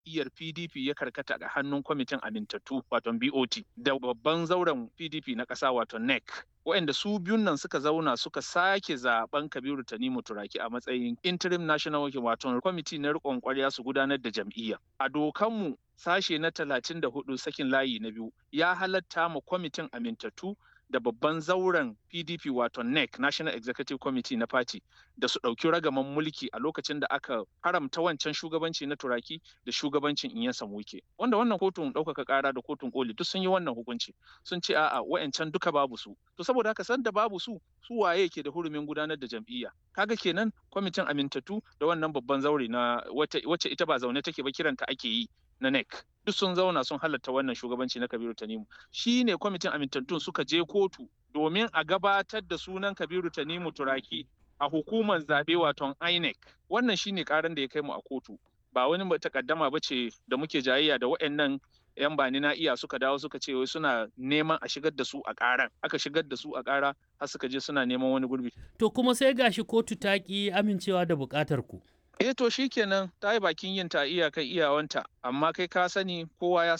jam'iyyar PDP ya karkata ga hannun kwamitin amintattu wato BOT da babban zauren PDP na ƙasa wato NEC. waɗanda su biyun nan suka zauna suka sake zaben Kabiru Tanimu Turaki a matsayin interim national working wato kwamiti na riƙon ƙwarya su gudanar da jam'iyya. A dokanmu sashe na talatin da hudu sakin layi na biyu ya halatta ma kwamitin amintattu da babban zauren PDP wato NEC National Executive Committee na Party da su ɗauki ragaman mulki a lokacin da aka haramta wancan shugabanci na Turaki da shugabancin Inyansa Muke. Wanda wannan kotun ɗaukaka ƙara da kotun koli duk sun yi wannan hukunci sun ce a'a wa'ancan duka babu su. To saboda haka san da babu su su waye ke da hurumin gudanar da jam'iyya. Kaga kenan kwamitin amintattu da wannan babban zaure na wacce ita ba zaune take ba kiranta ake yi na NEC. duk sun zauna sun halatta wannan shugabanci na Kabiru Tanimu. Shi ne kwamitin amintattun suka je kotu domin a gabatar da sunan Kabiru Tanimu Turaki a hukumar zaɓe waton INEC. Wannan shi ne ƙaran da ya kai mu a kotu. Ba wani takaddama ba ce da muke jayayya da waɗannan 'yan bani na iya suka dawo suka ce wai suna neman a shigar da su a ƙaran. Aka shigar da su a ƙara har suka je suna neman wani gurbi. To kuma sai gashi kotu ta ƙi amincewa da buƙatar ku. eh to shikenan ta yi bakin yin ta iyakan iyawanta amma kai ka sani kowa ya